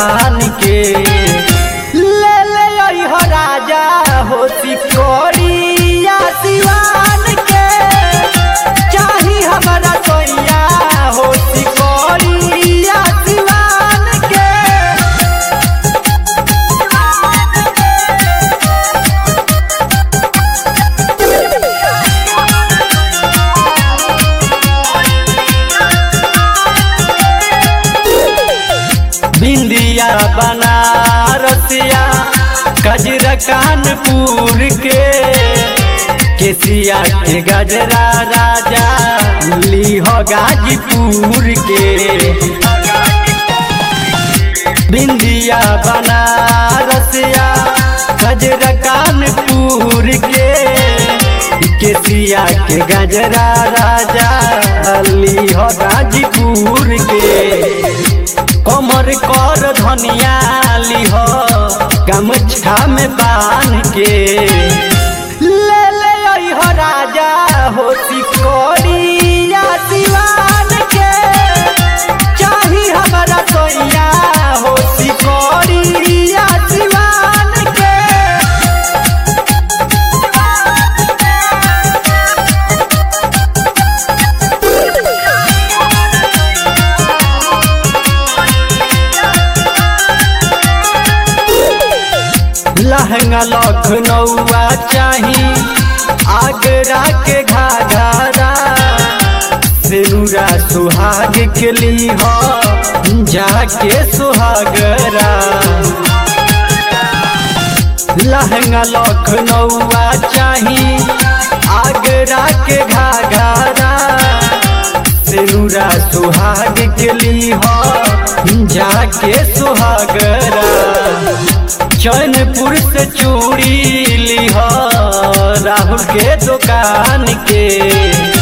दुकान के ले ले अइह राजा हो सिकोड़िया सिवान के चाही हमारा सोइया हो सिकोड़िया सिवान के बिंदिया बनारसिया गजरा कानपुर के केसिया के गजरा राजा लीह गाजीपुर के बिंदिया बनारसिया गजरा कानपुर के केसिया के गजरा राजा लीह गाजीपुर के कमर कर धनिया लिह गमछा में बांध के ले ले अइह राजा हो सिकोड़िया सिवान के चाही हमारा सोइया हो सिकोड़िया सिवान के लहंगा लखनऊआ चाही आगरा के घाघरा सिरुरा सुहाग के लीह जाके सुहागरा लहंगा लखनऊआ चाही आगरा के घाघरा सिरुरा सुहाग के लीह जाके सुहागरा चैनपुर से चूड़ी लिह राहुल के दुकान के